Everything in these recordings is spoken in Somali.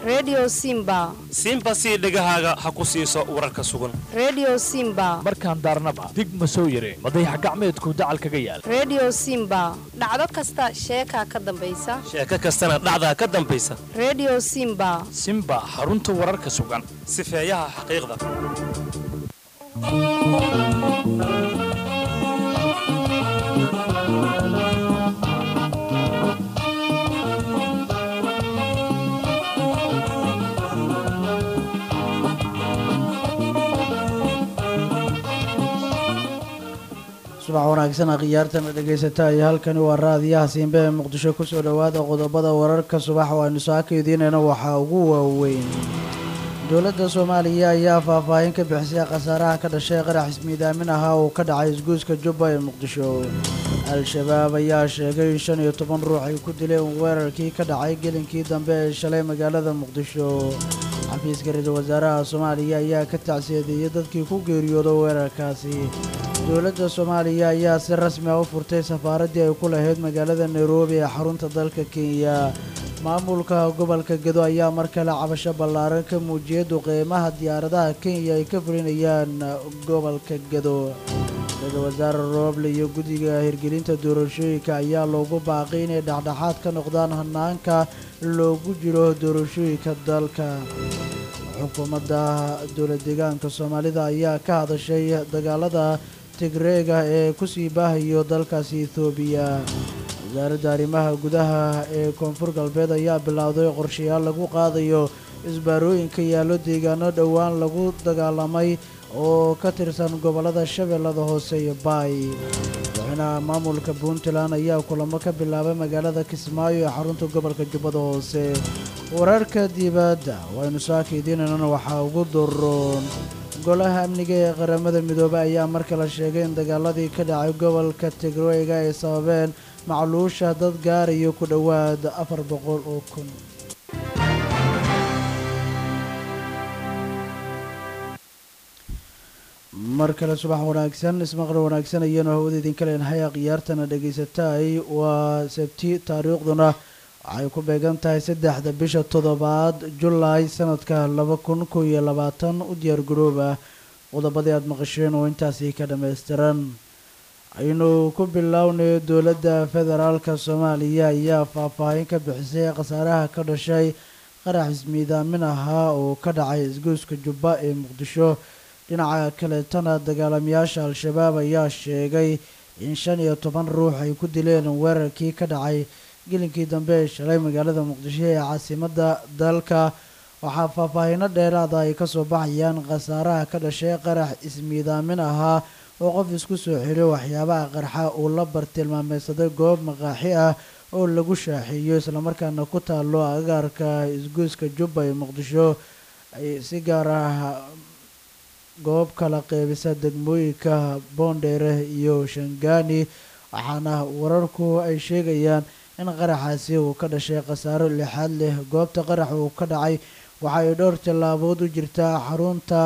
redio simba simba sii dhegahaaga ha ku siiso wararka sugan redio simba markaan daarnaba dig ma soo yare madayax gacmeedku dacal kaga yaal redio simba dhacdo kasta sheekaa ka dambaysa sheeko kastana dhacdaa ka dambaysa redio simba simba xarunta wararka sugan sifeeyaha xaqiiqda subax wanaagsan khiyaartana dhegaysata iyo halkani waa raadiyaha siimbe ee muqdisho kusoo dhowaada qodobada wararka subax oo aynu saaka idiinayna waxaa ugu waaweyn dowladda soomaaliya ayaa faahfaahin ka bixisay khasaaraha ka dhashay qarax ismiidaamin ahaa uu ka dhacay isguuska jubba ee muqdisho al-shabaab ayaa sheegay in shan iyo toban ruux ay ku dileen weerarkii ka dhacay gelinkii dambe ee shalay magaalada muqdisho xafiiska ra-iisul wasaaraha soomaaliya ayaa ka tacsiyadeeyey dadkii ku geeriyooda weerarkaasi dowladda soomaaliya ayaa si rasmi ah u furtay safaaraddii ay ku lahayd magaalada nairobi ee xarunta dalka kenya maamulka gobolka gedo ayaa mar kale cabasho ballaaran ka muujiyay duqeymaha diyaaradaha kenya ay ka fulinayaan gobolka gedo ra-iisul wasaare rooble iyo guddiga hirgelinta doorashooyinka ayaa loogu baaqay inay dhexdhexaad ka noqdaan hanaanka loogu jiro doorashooyinka dalka xukuumadda dowlad deegaanka soomaalida ayaa ka hadashay dagaalada tigreega ee kusii baahayo dalkaasi ethoobiya wasaaradda arrimaha gudaha ee koonfur galbeed ayaa bilowday qorshayaal lagu qaadayo isbaarooyinka yaallo deegaano dhowaan lagu dagaalamay oo ka tirsan gobollada shabeellada hoose iyo baay madaxweynaha maamulka puntland ayaa kulamo ka bilaabay magaalada kismaayo ee xarunta gobolka jubbada hoose wararka dibadda waynu saaka idiinanana waxaa ugu daroon golaha amniga ee qaramada midoobey ayaa mar kale sheegay in dagaaladii ka dhacay gobolka tigreyga ay sababeen macluusha dad gaarayo ku dhowaad afar boqol oo kun mar kale subax wanaagsan ismaqal wanaagsan ayaanu hawada idinka leenahay khiyaartana dhegaysataay waa sabti taariikhduna waxay ku beegan tahay saddexda bisha toddobaad julaay sanadka laba kun kow iyo labaatan u diyaar garooba qodobadii aada maqasheen oo intaasi ka dhammaystiran aynu ku bilownay dowladda federaalka soomaaliya ayaa faahfaahin ka bixisay khasaaraha ka dhashay qarax ismiidaamin ahaa oo ka dhacay isgoyska jubba ee muqdisho dhinaca kaleetana dagaalamayaasha al-shabaab ayaa sheegay in shan iyo toban ruux ay ku dileen weerarkii ka dhacay gelinkii dambe ee shalay magaalada muqdisho ee caasimadda dalka waxaa faahfaahino dheeraada ay kasoo baxayaan khasaaraha ka dhashay qarax ismiidaamin ahaa oo qof isku soo xiriyo waxyaabaha qarxa uu la bartilmaameysaday goob maqaaxi ah oo lagu shaaxiiyo islamarkaana ku taalo agaarka isgoyska jubba ee muqdisho ay si gaar ah goob kala qeybisa degmooyinka boondheere iyo shangaani waxaana wararku ay sheegayaan in qaraxaasi uu ka dhashay khasaaro lixaad leh goobta qarax uu ka dhacay waxa ay dhowr tallaabood u jirtaa xarunta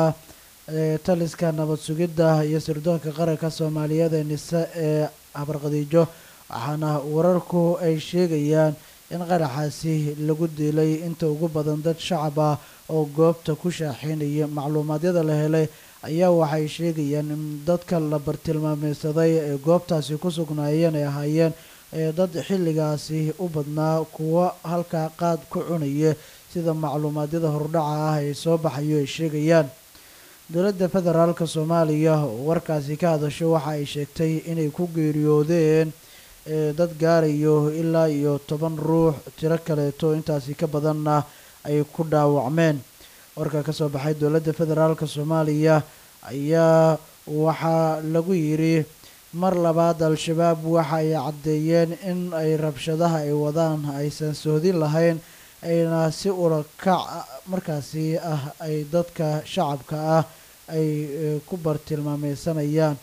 taliska nabad sugidda iyo sirdoonka qaranka soomaaliyeed ee nise ee habarqadiijo waxaana wararku ay sheegayaan in qaraxaasi lagu dilay inta ugu badan dad shacab ah oo goobta ku shaaxeynaya macluumaadyada la helay ayaa waxay sheegayaan in dadka la bartilmaameysaday ee goobtaasi ku sugnaayeen ay ahaayeen ee dad xilligaasi u badnaa kuwo halkaa qaad ku cunaya sida macluumaadyada hordhaca ah ay soo baxayo ay sheegayaan dowladda federaalka soomaaliya oo warkaasi ka hadasho waxa ay sheegtay inay ku geeriyoodeen dad gaarayo ilaa iyo toban ruux tiro kaleeto intaasi ka badanna ay ku dhaawacmeen warka ka soo baxay dowladda federaalka soomaaliya ayaa waxaa lagu yidhi mar labaad al-shabaab waxa ay caddeeyeen in ay rabshadaha ay wadaan aysan sohdin lahayn ayna si urakac markaasi ah ay dadka shacabka ah ay ku bartilmaameysanayaan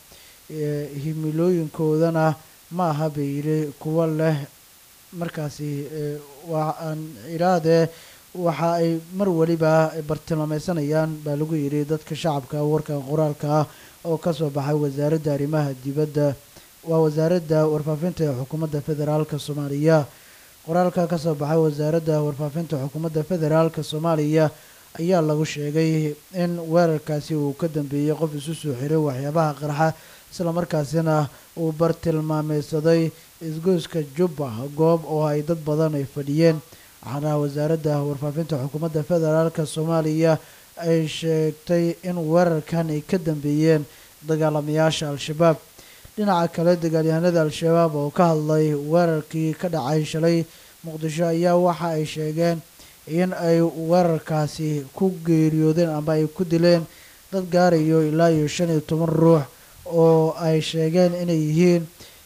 himilooyinkoodana ma aha bay yidhi kuwo leh markaasi waa aan iraadee waxa ay mar weliba bartilmaameysanayaan baa lagu yidhi dadka shacabka warkan qoraalka ah oo kasoo baxay wasaaradda arrimaha dibadda waa wasaaradda warfaafinta ee xukuumadda federaalka soomaaliya qoraalka ka soo baxay wasaaradda warfaafinta xukuumadda federaalk soomaaliya ayaa lagu sheegay in weerarkaasi uu ka dambeeyey qof isu soo xiray waxyaabaha qarxa islamarkaasina uu bartilmaameysaday isgoyska jubba goob oo ay dad badan ay fadhiyeen waxaana wasaaradda warfaafinta xukuumadda federaalk soomaaliya ay sheegtay in weerarkan ay ka dambeeyeen dagaalamayaasha al-shabaab dhinaca kale dagaalyahanada al-shabaab oo ka hadlay weerarkii ka dhacay shalay muqdisho ayaa waxa ay sheegeen in ay weerarkaasi ku geeriyoodeen ama ay ku dileen dad gaarayo ilaa iyo shan iyo toban ruux oo ay sheegeen inay yihiin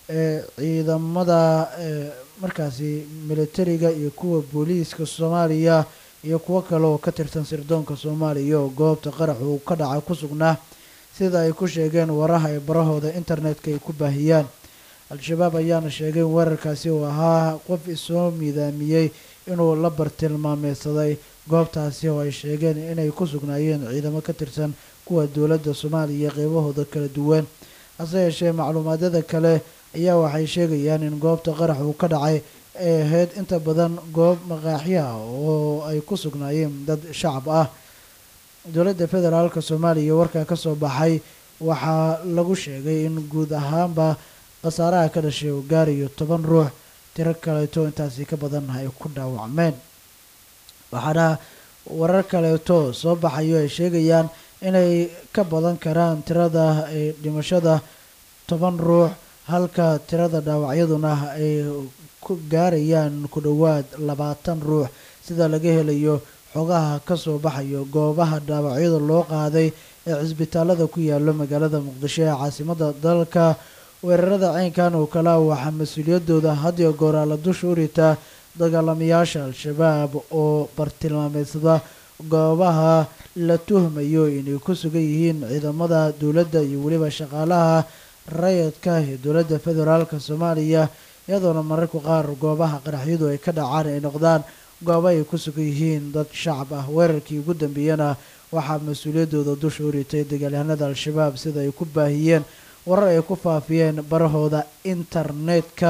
ciidamada markaasi militariga iyo kuwa booliiska soomaaliya iyo kuwo kale oo ka tirsan sirdoonka soomaaliya oo goobta qarax uu ka dhacay ku sugnaa sida ay ku sheegeen waraha ee barahooda internetka ay ku baahiyaan al-shabaab ayaana sheegay in weerarkaasi uu ahaa qof isoo miidaamiyey inuu la bartilmaameysaday goobtaasi oo ay sheegeen inay ku sugnaayeen ciidamo ka tirsan kuwa dowladda soomaaliya qeybahooda kala duwan hase yeeshee macluumaadyada kale ayaa waxay sheegayaan in goobta qarax uu ka dhacay ay ahayd inta badan goob maqaaxyaha oo ay ku sugnaayeen dad shacab ah dowladda federaalk soomaaliya warkaa ka soo baxay waxaa lagu sheegay in guud ahaanba khasaaraha ka dhashay uu gaarayo toban ruux tiro kaleeto intaasi ka badan ay ku dhaawacmeen waxaana warar kaleeto soo baxayo ay sheegayaan inay ka badan karaan tirada dhimashada toban ruux halka tirada dhaawacyaduna ay ku gaarayaan ku dhowaad labaatan ruux sida laga helayo xogaha ka soo baxayo goobaha dhaawacyada loo qaaday ee cisbitaalada ku yaalo magaalada muqdisho ee caasimada dalka weerarada caynkan oo kale waxaa mas-uuliyadooda hadiyo gooraa la dusha u ritaa dagaalamayaasha al-shabaab oo bartilmaameysada goobaha la tuhmayo inay ku sugan yihiin ciidamada dowladda iyo weliba shaqaalaha rayidka ee dowladda federaalk soomaaliya iyadoona mararka qaar goobaha qaraxyadu ay ka dhacaan ay noqdaan goobo ay ku sugan yihiin dad shacab ah weerarkii ugu dambeeyana waxaa mas-uuliyadooda dusha u ritay dagaalyahanada al-shabaab sida ay ku baahiyeen warar ay ku faafiyeen barahooda internetka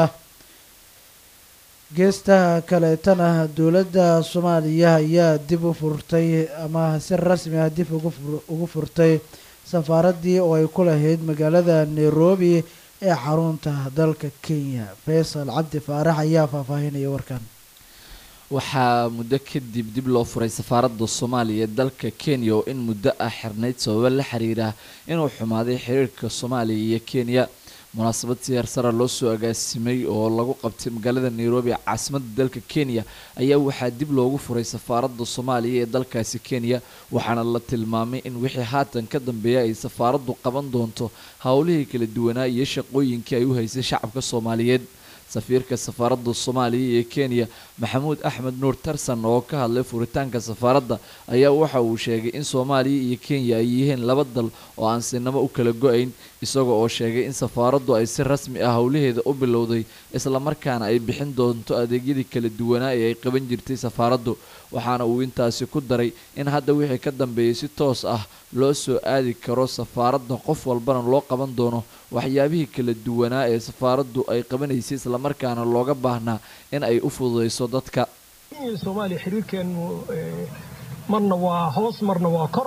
geesta kaleetana dowladda soomaaliya ayaa dib u furtay ama si rasmi ah dib ugu furtay safaaraddii oo ay ku lahayd magaalada nairobi ee xarunta dalka kenya faysal cabdi faarax ayaa faahfaahinaya warkan waxaa muddo kadib dib loo furay safaaradda soomaaliya ee dalka kenya oo in muddo ah xirnayd sababo la xiriira inuu xumaaday xiriirka soomaaliya iyo kenya munaasabad siyaar sara loo soo agaasimay oo lagu qabtay magaalada nairobi ee caasimadda dalka kenya ayaa waxaa dib loogu furay safaaradda soomaaliya ee dalkaasi kenya waxaana la tilmaamay in wixii haatan ka dambeeya ay safaaraddu qaban doonto howlihii kala duwanaa iyo shaqooyinkii ay u haysay shacabka soomaaliyeed safiirka safaaradda soomaaliya ee kenya maxamuud axmed nuur tarsan oo ka hadlay furitaanka safaaradda ayaa waxa uu sheegay in soomaaliya iyo kenya ay yihiin laba dal oo aan sinamo u kala go-ayn isaga oo sheegay in safaaraddu ay si rasmi ah howlaheeda u bilowday islamarkaana ay bixin doonto adeegyadii kala duwanaa ee ay qaban jirtay safaaraddu waxaana uu intaasi ku daray in hadda wixii ka dambeeyay si toos ah loo soo aadi karo safaaradda qof walbana loo qaban doono waxyaabihii kala duwanaa ee safaaraddu ay qabanaysay islamarkaana looga baahnaa in ay u fududayso dadka soomaaliya xiriirkeenu marna waa hoos marna waa kor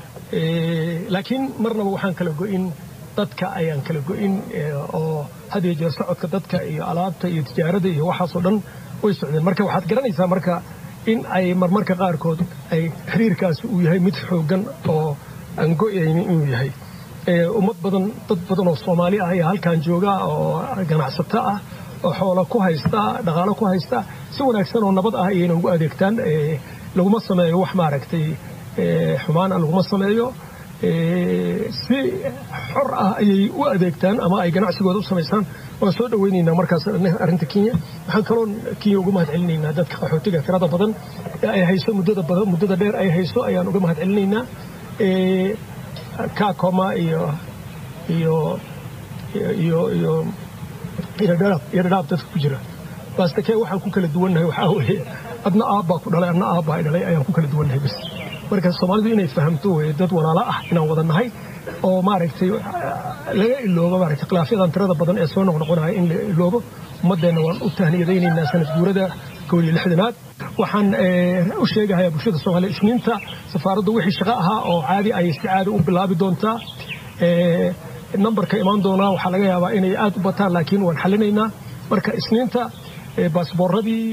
laakiin marnaba waxaan kala go-in dadka ayaan kala go-in oo had iyo jeer socodka dadka iyo alaabta iyo tijaarada iyo waxaasoo dhan way socdeen marka waxaad garanaysaa marka in ay marmarka qaarkood ay xiriirkaasi uu yahay mid xoogan oo aan go-aynin inuu yahay ummad badan dad badan oo soomaali ah ayaa halkan jooga oo ganacsato ah oo xoola ku haysta dhaqaalo ku haysta si wanaagsan oo nabad ah ayayna ugu adeegtaan laguma sameeyo wax maaragtay xumaana laguma sameeyo si xor ah ayay u adeegtaan ama ay ganacsigooda u samaystaan waan soo dhaweynaynaa markaas arrinta kenya waxaan kaloo kenya uga mahad celinaynaa dadka qaxootiga tirada badan ee ay hayso muddada badan muddada dheer ay hayso ayaan uga mahad celinaynaa kakoma iyo iyo iyo iyo iradhaab iradhaab dadka ku jira baastakee waxaan ku kala duwannahay waxaa weeye adna aabbaa ku dhalay adna aabbaa i dhalay ayaan ku kala duwannahay bas marka soomaalidu inay fahamto weye dad walaalo ah inaan wada nahay oo maaragtay laga iloobo maaragtay khilaafyadan tirada badan ee soo noqnoqonaya in la iloobo ummaddeenna waan u tahniyadaynaynaa sanad guurada kow iyo lixdanaad waxaan u sheegahayaa bulshada soomaaliya isniinta safaaraddu wixii shaqo ahaa oo caadi ay si caadi u bilaabi doontaa nambarka imaan doonaa waxaa laga yaabaa inay aad u bataan laakiin waan xallinaynaa marka isniinta baasbooradii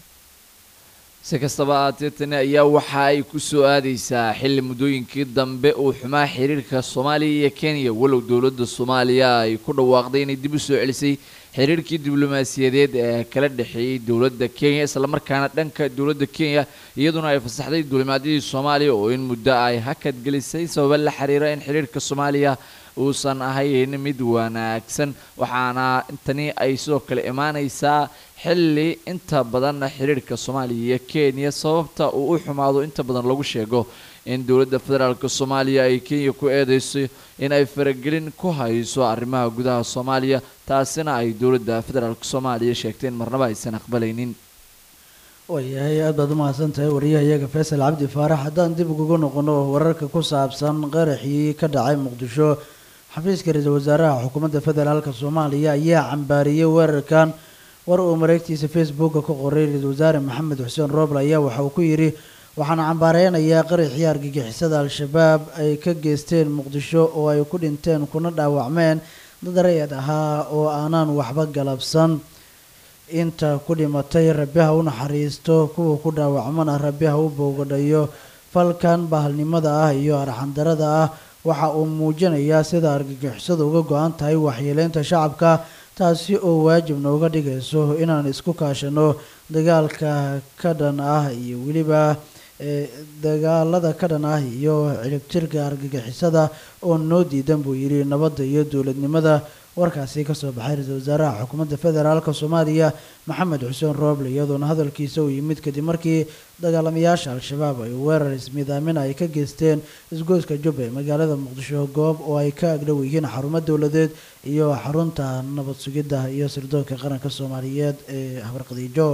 si kastaba ahaatee tani ayaa waxa ay ku soo aadaysaa xilli muddooyinkii dambe uu xumaa xiriirka soomaaliya iyo kenya walow dowladda soomaaliya ay ku dhawaaqday inay dib u soo celisay xiriirkii diblomaasiyadeed ee kala dhexeeyey dowladda kenya islamarkaana dhanka dowladda kenya iyaduna ay fasaxday duulimaadyadii soomaaliya oo in muddo ay hakad gelisay sababa la xiriira in xiriirka soomaaliya uusan ahayn mid wanaagsan waxaana tani ay sidoo kale imaanaysaa xilli inta badan xiriirka soomaaliya iyo kenya sababta uu u xumaado inta badan lagu sheego in dowladda federaalk soomaaliya ay kenya ku eedeyso in ay faragelin ku hayso arrimaha gudaha soomaaliya taasina ay dowladda federaalk soomaaliya sheegteen marnaba aysan aqbalaynin waayahay aad baad u mahadsan tahay wariyahayaga faysal cabdi faarax haddaan dib uguga noqono wararka ku saabsan qaraxii ka dhacay muqdisho xafiiska ra-iisul wasaaraha xukuumadda federaalk soomaaliya ayaa cambaariyey weerarkan war uu mareegtiisa facebooka ku qoray ra-iisul wasaare maxamed xuseen rooble ayaa waxa uu ku yidhi waxaan cambaareynayaa qaraxii argagixisada al-shabaab ay ka geysteen muqdisho oo ay ku dhinteen kuna dhaawacmeen dad rayad ahaa oo aanaan waxba galabsan inta ku dhimatay rabbi ha u naxariisto kuwa ku dhaawacmana rabbi ha u boogadhayo falkan bahalnimada ah iyo arxandarada ah waxa uu muujinayaa sida argagixisadu uga go-an tahay waxyeeleynta shacabka taasi oo waajib nooga dhigayso inaan isku kaashano dagaalka ka dhan ah iyo weliba dagaalada ka dhan ah iyo ciribtirka argagixisada oo noo diidan buu yidhi nabadda iyo dowladnimada warkaasi kasoo baxay ra-iisul wasaaraha xukuumadda federaalk soomaaliya maxamed xuseen rooble iyadoona hadalkiisa uu yimid kadib markii dagaalamayaasha al-shabaab ay weerar ismiidaamin ay ka geysteen isgoyska jubba ee magaalada muqdisho goob oo ay ka agdhow yihiin xarumo dowladeed iyo xarunta nabad sugidda iyo sirdoonka qaranka soomaaliyeed ee habarqadiijo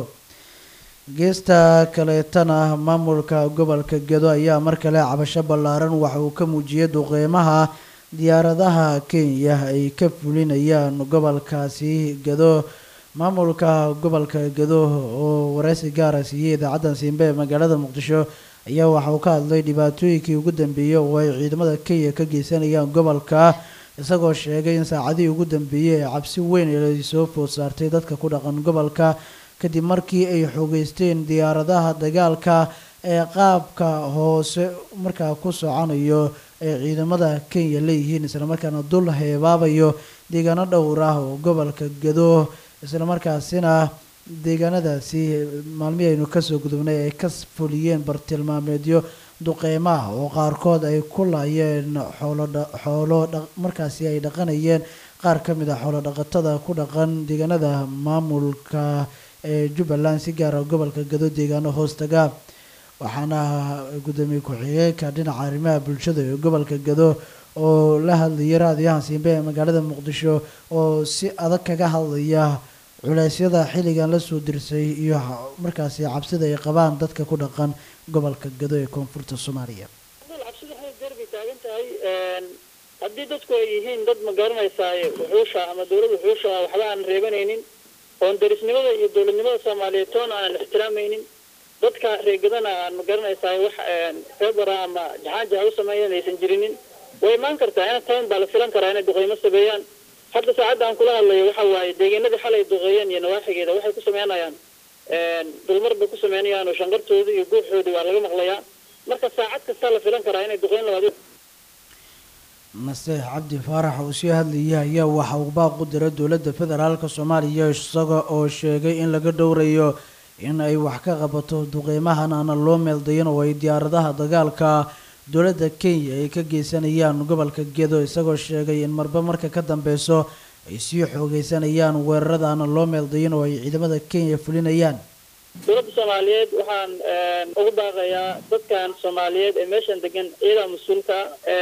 geesta kaleetana maamulka gobolka gedo ayaa mar kale cabasho ballaaran waxa uu ka muujiyey duqeymaha diyaaradaha kenya ay ka fulinayaan gobolkaasi gedo maamulka gobolka gedo oo wareysi gaara siiyey idaacaddan siimbe ee magaalada muqdisho ayaa waxa uu ka hadlay dhibaatooyinkii ugu dambeeyey oo ay ciidamada kenya ka geysanayaan gobolka isagoo sheegay in saacadihii ugu dambeeyey ee cabsi weyn ay soo food saartay dadka ku dhaqan gobolka kadib markii ay xoogeysteen diyaaradaha dagaalka ee qaabka hoose markaa ku soconayo ay ciidamada kenya leeyihiin islamarkaana dul heebaabayo deegaano dhowr ah oo gobolka gado islamarkaasina deegaanadaasi maalmihii aynu kasoo gudubnay ay ka fuliyeen bartilmaameedyo duqeymaah oo qaarkood ay ku laayeen xoolo markaasi ay dhaqanayeen qaar ka mid a xoolo dhaqatada ku dhaqan deegaanada maamulka ee jubbaland si gaara gobolka gado deegaano hoostaga waxaana gudoomiye ku-xigeenka dhinaca arrimaha bulshada ee gobolka gado oo la hadlayay raadiyahan siimbe ee magaalada muqdisho oo si adag kaga hadlaya culeysyada xilligan lasoo dirsay iyo markaasi cabsida ay qabaan dadka ku dhaqan gobolka gado ee koonfurta soomaaliya cabsida xil derbi taagan tahay haddii dadku ay yihiin dad ma garanaysaa wuxuusha ama dowlad wuxuusha waxba aan reebanaynin oon darisnimada iyo dowladnimada soomaaliyeed toona aan ixtiraamaynin dadka reegadana aan ma garanaysaa wax febara ama jaxaanjaha u sameeyan aysan jirinin way imaan kartaa ina tayn baa la filan karaa inay duqeymo sameeyaan hadda saacadda aan kula hadlayo waxa waaye deegaanadii xalay duqeeyeen iyo nawaaxigeeda waxay ku sameynayaan dulmar bay ku sameynayaan oo shanqartoodii iyo guuxoodii waa laga maqlayaa marka saacad kastaa la filan karaa inay duqeyn labaad naseex cabdi faarax uu sii hadlayay ayaa waxa uu baaq u diray dowladda federaalk soomaaliya isaga oo sheegay in laga dhowrayo in ay wax ka qabato duqeymahan aana loo meeldayin oo ay diyaaradaha dagaalka dowladda kenya ay ka geysanayaan gobolka gedo isagoo sheegay in marba marka ka dambeyso ay sii xoogeysanayaan weerarada aana loo meeldayin oo ay ciidamada kenya fulinayaan dowladda soomaaliyeed waxaan ugu baaqayaa dadkan soomaaliyeed ee meeshan degan iyadaa mas-uulka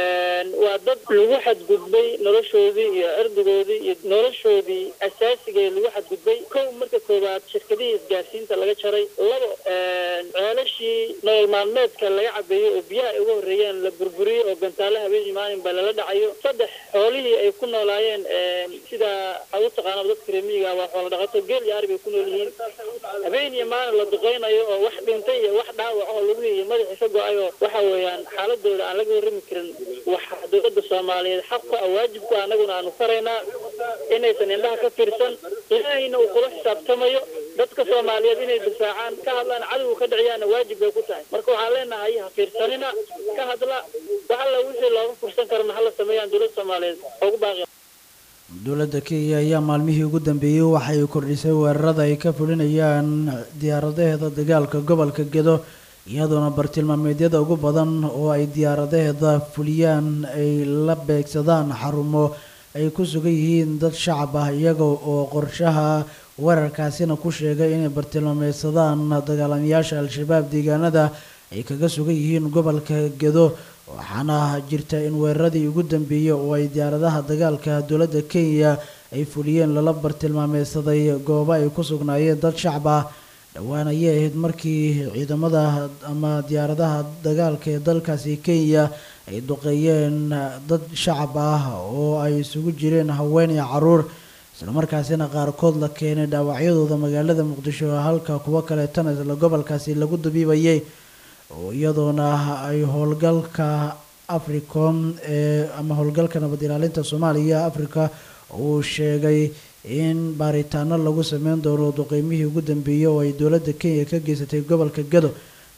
waa dad lagu xadgudbay noloshoodii iyo cirdigoodii iyo noloshoodii asaasigeed lagu xadgudbay kow marka koowaad shirkadihii isgaarsiinta laga jaray labo ceelashii nolol maalmeedka laga cabeeyey oo biyaha ay uga horreeyeen la burburiyey oo gantaale habeenii maalin baa lala dhacayo saddex xoolihii ay ku noolaayeen sida aad u taqaanaba dadka reemiyiga waa xoola dhaqato geel iyo ari bay ku nool yihiin habeen iyo maalin la duqeynayo oo wax dhintay iyo wax dhaawac oo lagu iyo madaxii ka go-ay oo waxa weeyaan xaaladooda aan laga warrami karin waxaa dowladda soomaaliyeed xaq ku ah waajib ku ah annaguna aanu faraynaa inaysan indhaha ka fiirsan ilaahayna uu kula xisaabtamayo dadka soomaaliyeed inay difaacaan ka hadlaan cadowga ka dhiciyaana waajib bay ku tahay marka waxaan leenahay ha fiirsanina ka hadla wax alla wixii looga fursan karana hala sameeyaan dowladda soomaaliyeed ugu baaqi dowladda kenya ayaa maalmihii ugu dambeeyey waxay kordhisay weerarada ay ka fulinayaan diyaaradaheeda dagaalka gobolka gedo iyadoona bartilmaameedyada ugu badan oo ay diyaaradaheeda fuliyaan ay la beegsadaan xarumo ay ku sugan yihiin dad shacab ah iyaga oo qorshaha weerarkaasina ku sheegay inay bartilmaameysadaan dagaalamayaasha al-shabaab deegaanada ay kaga sugan yihiin gobolka gedo waxaana jirta in weeraradii ugu dambeeyey oo ay diyaaradaha dagaalka dowladda kenya ay fuliyeen lala bartilmaameysaday goobo ay ku sugnaayeen dad shacab ah dhowaan ayay ahayd markii ciidamada ama diyaaradaha dagaalka ee dalkaasi kenya ay duqeeyeen dad shacab ah oo ay isugu jireen haween iyo caruur islamarkaasina qaarkood la keenay dhaawacyadooda magaalada muqdisho halka kuwo kaleetana isla gobolkaasi lagu dabiibayay oo iyadoona ay howlgalka africom ee ama howlgalka nabad ilaalinta soomaaliya africa uu sheegay in baaritaano lagu sameyn doono duqeymihii ugu dambeeyey oo ay dowladda kenya ka geysatay gobolka gado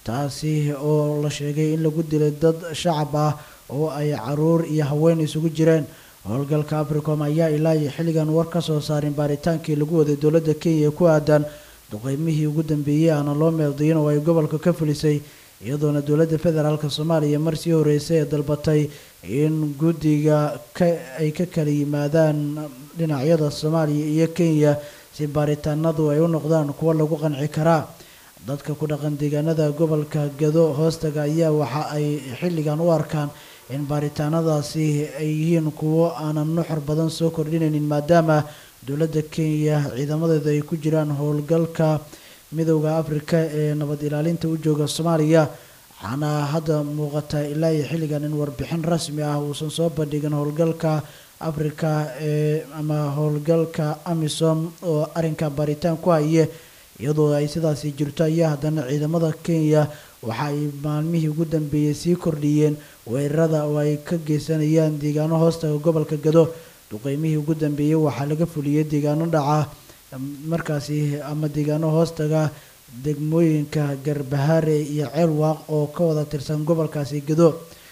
taasi oo la sheegay in lagu dilay dad shacab ah oo ay caruur iyo haween isugu jireen howlgalka africom ayaa ilaa iyo xilligan war ka soo saarin baaritaankii lagu waday dowladda kenya ku aadan duqeymihii ugu dambeeyey aana loo meeldayin oo ay gobolka ka fulisay iyadoona dowladda federaalk soomaaliya mar sii horeysay ee dalbatay in guddiga ka ay ka kala yimaadaan dhinacyada soomaaliya iyo kenya si baaritaanadu ay u noqdaan kuwo lagu qanci karaa dadka ku dhaqan deegaanada gobolka gado hoostaga ayaa waxa ay xilligan u arkaan in baaritaanadaasi ay yihiin kuwo aanan nuxur badan soo kordhinaynin maadaama dowladda kenya ciidamadeeda ay ku jiraan howlgalka midowda afrika ee nabad ilaalinta u jooga soomaaliya waxaana hadda muuqata ilaa iyo xilligan in warbixin rasmi ah uusan soo bandhigin howlgalka afrika ee ama howlgalka amisom oo arrinka baaritaan ku haye iyadoo ay sidaasi jirto ayaa haddana ciidamada kenya waxa ay maalmihii ugu dambeeyey sii kordhiyeen weerarada oo ay ka geysanayaan deegaano hoostaga gobolka gado duqeymihii ugu dambeeyey waxaa laga fuliyey deegaano dhaca markaasi ama deegaano hoostaga degmooyinka garbahaare iyo ceelwaaq oo ka wada tirsan gobolkaasi gado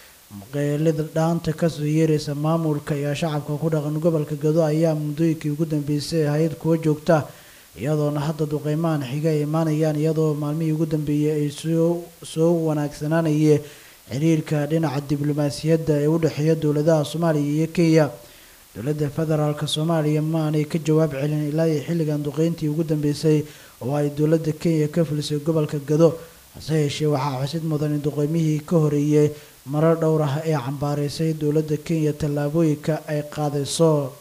qeelida dhaanta kasoo yeeraysa maamulka iyo shacabka ku dhaqan gobolka gado ayaa muddooyinkii ugu dambeysay ahayd kuwo joogta iyadoona hadda duqeymahan xiga ay imaanayaan iyadoo maalmihii ugu dambeeyey ay soo soo wanaagsanaanayeen xiriirka dhinaca diblomaasiyadda ee u dhexeeya dowladaha soomaaliya iyo kenya dowladda federaalk soomaaliya ma aanay ka jawaab celin ilaa iyo xilligan duqeyntii ugu dambeysay oo ay dowladda kenya ka fulisay gobolka gado hase yeeshee waxaa xusid mudan in duqeymihii ka horeeyey marar dhowr ah ee cambaareysay dowladda kenya tallaabooyinka ay qaadayso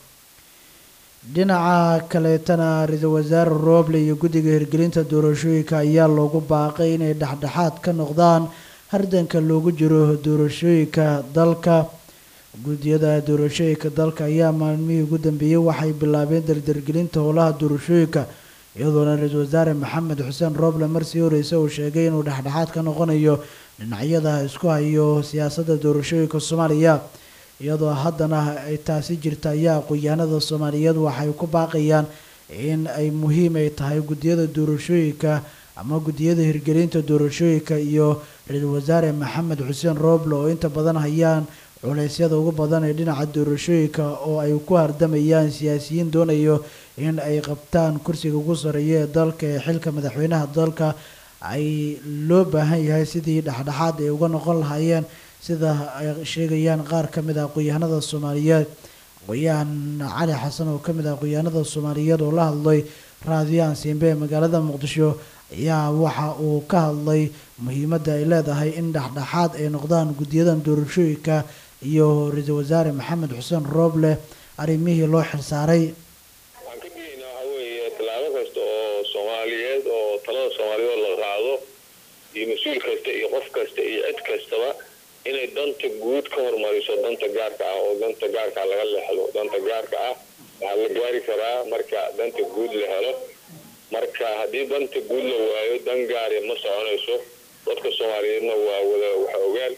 dhinaca kaleetana ra-iisul wasaare rooble iyo guddiga hirgelinta doorashooyinka ayaa loogu baaqay inay dhexdhexaad ka noqdaan hardanka loogu jiro doorashooyinka dalka guddiyada doorashooyinka dalka ayaa maalmihii ugu dambeeyey waxay bilaabeen dardargelinta howlaha doorashooyinka iyadoona ra-iisul wasaare maxamed xuseen rooble marsii horeysa uu sheegay inuu dhexdhexaad ka noqonayo dhinacyada isku hayo siyaasadda doorashooyinka soomaaliya iyadoo haddana ay taasi jirta ayaa aqoon-yahanada soomaaliyeed waxay ku baaqayaan in ay muhiim ay tahay guddiyada doorashooyinka ama guddiyada hirgelinta doorashooyinka iyo ra-iisul wasaare maxamed xuseen rooble oo inta badan hayaan culeysyada ugu badan ee dhinaca doorashooyinka oo ay ku hardamayaan siyaasiyiin doonayo in ay qabtaan kursiga ugu sareeya ee dalka ee xilka madaxweynaha dalka ay loo baahan yahay sidii dhexdhexaad ay uga noqon lahaayeen sida ay sheegayaan qaar ka mid ah aqoon-yahanada soomaaliyeed aqoon-yahan cali xasan oo ka mid ah aqoon-yahanada soomaaliyeed oo la hadlay raadiyo aansiinbe ee magaalada muqdisho ayaa waxa uu ka hadlay muhiimadda ay leedahay in dhexdhexaad ay noqdaan guddiyadan doorashooyinka iyo ra-iisul wasaare maxamed xuseen rooble arrimihii loo xilsaaray waxaan ka digaynaa waxaa weeye tallaabo kasta oo soomaaliyeed oo talada soomaaliyeed la qaado iyo mas-uul kasta iyo qof kasta iyo cid kastaba inay danta guud ka hormariso danta gaarka ah oo danta gaarka laga leexdo danta gaarka ah waxaa la gaari karaa marka danta guud la helo marka haddii danta guud la waayo dan gaari ma soconayso dadka soomaaliyeedna waa wada waxa ogaan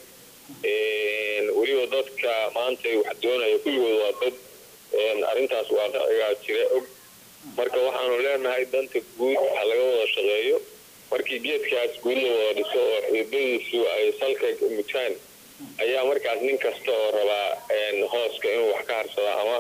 weliba dadka maanta wax doonaya kulligood waa dad arrintaas waaqicigaa jira og marka waxaanu leenahay danta guud ha laga wada shaqeeyo markii geedkaas guud la wada dhiso oo xididadiisu ay salka mutaan ayaa markaas nin kasta oo rabaa hooska inuu wax ka harsado ama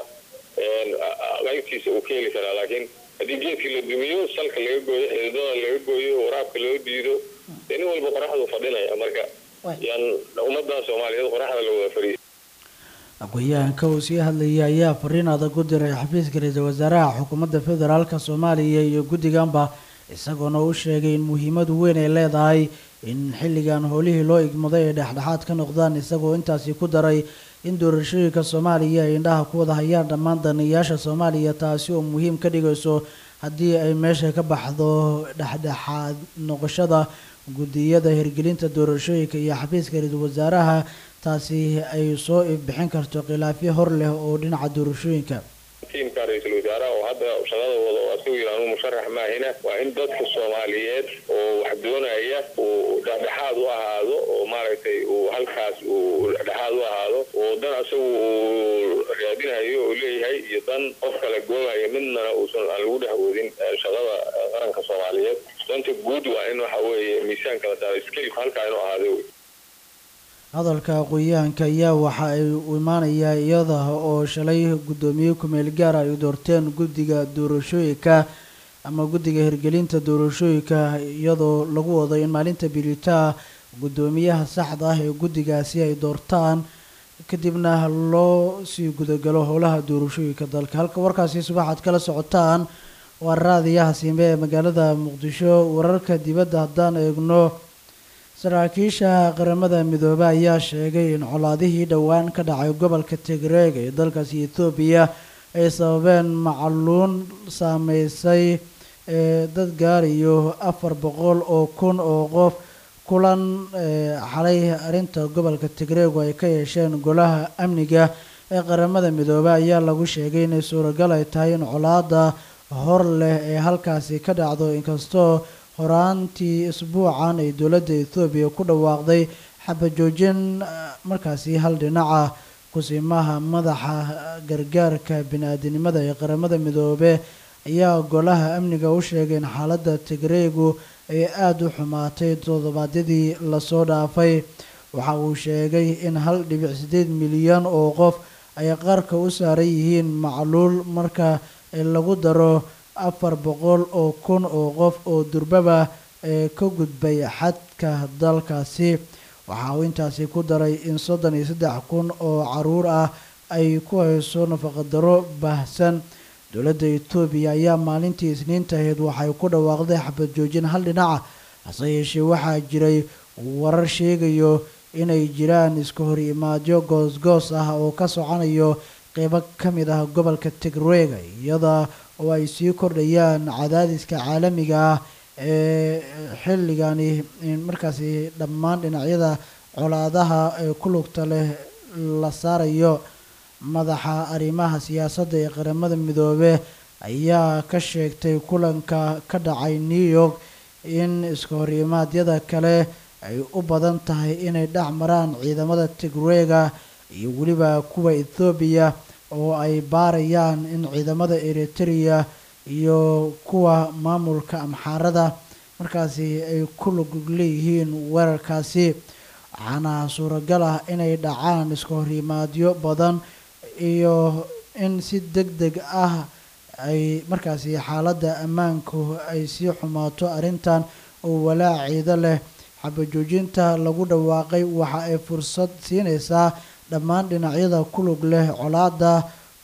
qaybtiisa uu ka heli karaa laakiin haddii geedkii la dumiyo salka laga gooyo xididada laga gooyo waraabka loo diido dee nin walba qoraxdu fadhinaya marka yaan ummadda soomaaliyeed qoraxda la wada fariisa aqoon-yahanka uu sii hadlayay ayaa fariin adag u diray xafiiska ra-iisul wasaaraha xukuumadda federaalka soomaaliya iyo guddiganba isagoona u sheegay in muhiimadu weyn ay leedahay in xilligan howlihii loo igmaday ay dhexdhexaad ka noqdaan isagoo intaasi ku daray in doorashooyinka soomaaliya ay indhaha ku wada hayaan dhammaan danayaasha soomaaliya taasi oo muhiim ka dhigayso haddii ay meesha ka baxdo dhexdhexaad noqoshada guddiyada hirgelinta doorashooyinka iyo xafiiska ra-iisul wasaaraha taasi ay soo bixin karto khilaafyo hor leh oo dhinaca doorashooyinka tiimka ra-iisul wasaaraha oo hadda shaqada wada oo asigu yidhaanu musharax maahina waa in dadka soomaaliyeed oo wax doonaya uu dhexdhexaad u ahaado oo maaragtay uu halkaas uu dhexdhexaad u ahaado oo dan asagu uu raadinayo oo leeyahay iyo dan qof kale googaya midnana uusan aan lagu dhex wadin shaqada qaranka soomaaliyeed danta guud waa in waxa weeye miisaanka la saaro skelka halkaa inuu ahaado wey hadalka aqoon-yahanka ayaa waxa ay u imaanayaa iyada oo shalay guddoomiye kumeel gaar ay doorteen guddiga doorashooyinka ama guddiga hirgelinta doorashooyinka iyadoo lagu wado in maalinta bilitaa guddoomiyaha saxda ah ee guddigaasi ay doortaan kadibna loo sii gudagalo howlaha doorashooyinka dalka halka warkaasi subaxaad kala socotaan waa raadiyaha siime ee magaalada muqdisho wararka dibadda haddaan eegno saraakiisha qaramada midoobe ayaa sheegay in colaadihii dhowaan ka dhacay gobolka tigreeg ee dalkaasi ethoobiya ay sababeen macluun saameysay ee dad gaarayo afar boqol oo kun oo qof kulan xalay arrinta gobolka tigreegu ay ka yeesheen golaha amniga ee qaramada midoobe ayaa lagu sheegay inay suuragal ay tahay in colaada hor leh ee halkaasi ka dhacdo inkastoo horaantii isbuucan ay dowladda ethoobiya ku dhawaaqday xabajoojin markaasi hal dhinaca kusimaha madaxa gargaarka bini-aadinimada ee qaramada midoobe ayaa golaha amniga u sheegay in xaaladda tigreegu ay aada u xumaatay toddobaadyadii lasoo dhaafay waxa uu sheegay in hal dhibic siddeed milyan oo qof ay qarka u saaran yihiin macluul marka lagu daro afar boqol oo kun oo qof oo durbaba ee ka gudbay xadka dalkaasi waxa uu intaasi ku daray in soddon iyo saddex kun oo caruur ah ay ku hayso nafaqadaro baahsan dowladda etoobiya ayaa maalintii isniinta ahayd waxay ku dhawaaqday xabad joojin hal dhinaca hase yeeshee waxaa jiray warar sheegayo inay jiraan iska hor imaadyo goos-goos ah oo ka soconayo qeybo ka mid ah gobolka tigreega iyada oo ay sii kordhayaan cadaadiska caalamiga ah ee xilligani markaasi dhammaan dhinacyada colaadaha ee ku lugta leh la saarayo madaxa arrimaha siyaasadda ee qaramada midoobe ayaa ka sheegtay kulanka ka dhacay new york in iska hor imaadyada kale ay u badan tahay inay dhex maraan ciidamada tigreega iyo weliba kuwa ethoobiya oo ay baarayaan in ciidamada eritrea iyo kuwa maamulka amxaarada markaasi ay ku lug leeyihiin weerarkaasi waxaana suuragal ah inay dhacaan iska horimaadyo badan iyo in si deg deg ah ay markaasi xaaladda ammaanku ay sii xumaato arrintan oo walaac ciido leh xabajoojinta lagu dhawaaqay waxa ay fursad siinaysaa dhammaan dhinacyada ku lug leh colaada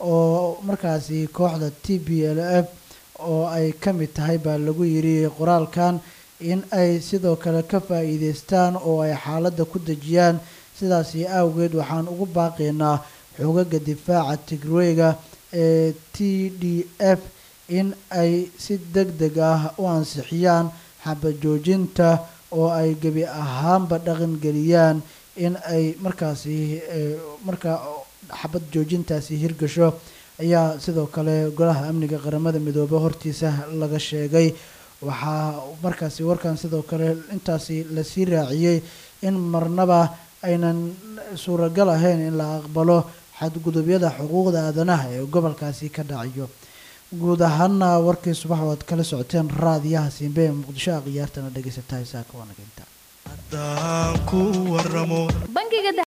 oo markaasi kooxda t b l f oo ay ka mid tahay baa lagu yiri qoraalkan in ay sidoo kale ka faa'iideystaan oo ay xaaladda ku dejiyaan sidaasi awgeed waxaan ugu baaqaynaa xoogaga difaaca tigreyga ee t d f in ay si deg deg ah u ansixiyaan xabajoojinta oo ay gebi ahaanba dhaqan geliyaan in ay markaasi markaa xabad joojintaasi hirgasho ayaa sidoo kale golaha amniga qaramada midoobe hortiisa laga sheegay waxaa markaasi warkan sidoo kale intaasi lasii raaciyey in marnaba aynan suuragal ahayn in la aqbalo xadgudubyada xuquuqda aadanaha ee gobolkaasi ka dhacayo guud ahaana warkii subax oo aad kala socoteen raadiyaha siimbe ee muqdisho a khiyaartana dhegeysataa isaaka waanageynta haddaan ku waramo